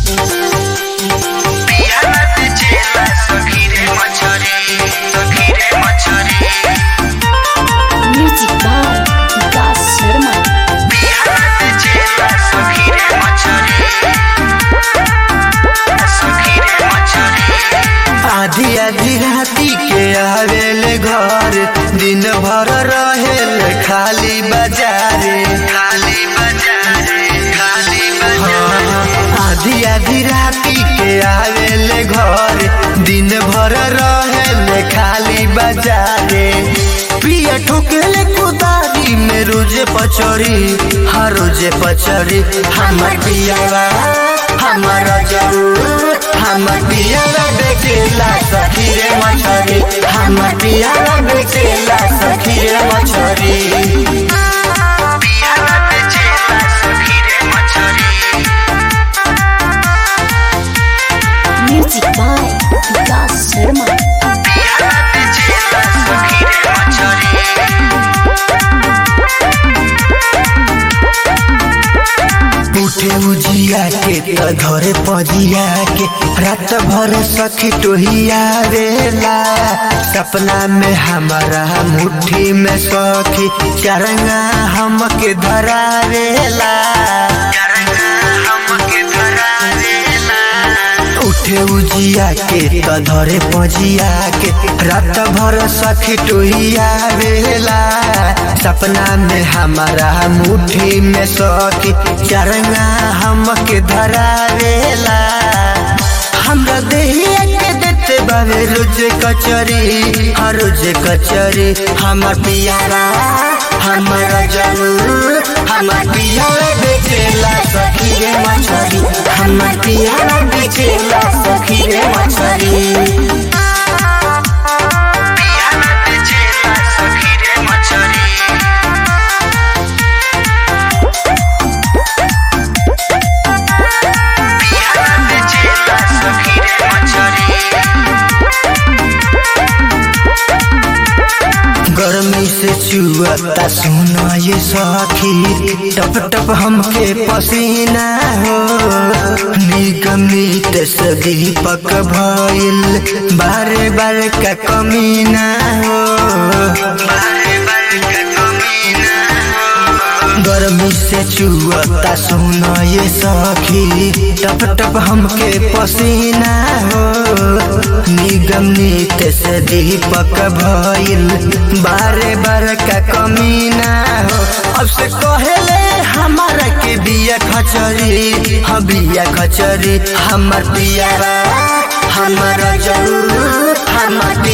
Music by Vikas Sharma. आधी आधी राती के आवेल घर दिन भर रहेल खाली बाजारे खाली बाजारे खाली बाजारे आधी आधी राती के आवेल घर दिन भर रहेल खाली बाजारे पिया ठोकेले कुदारी में रोजे पचड़ी हर रोजे पचड़ी हमर पियावा हमारा जरूर हमर पियावा बेचेला सखी रे मछरी हमर पियावा बेचेला सखी रे मछरी Music by Vikas Sharma. उठे उजिया के त धरे पजिया के रात भर सखी टोहिया रेला सपना में हमारा मुट्ठी में सखी चरंगा हमके धरा रेला उठे उजिया के त धरे पजिया के रात भर सखी टोहिया रेला सपना में हमारा मुट्ठी में सखी चरंगा हमके धरा रेला हमरा देहिया के देते बावे रोज कचरी हर रोज कचरी हमर पियारा हमारा जरूर हमर पियारा बेचेला सखी रे मछरी हमर पियारा बेचेला सखी रे मछरी गर्मी से चुअता सुना ये सखी टप टप हमके पसीना हो निगमित से दीपक भइल बारे बारे का कमीना हो गर्मी से चुअता सुना ये सखी टप टप हमके पसीना हो निगम नीत से दीपक भइल बारे बार का कमीना हो अब से कहले हमारा के बिया खचरी हम बिया खचरी हमर पियारा हमारा जरूर हमर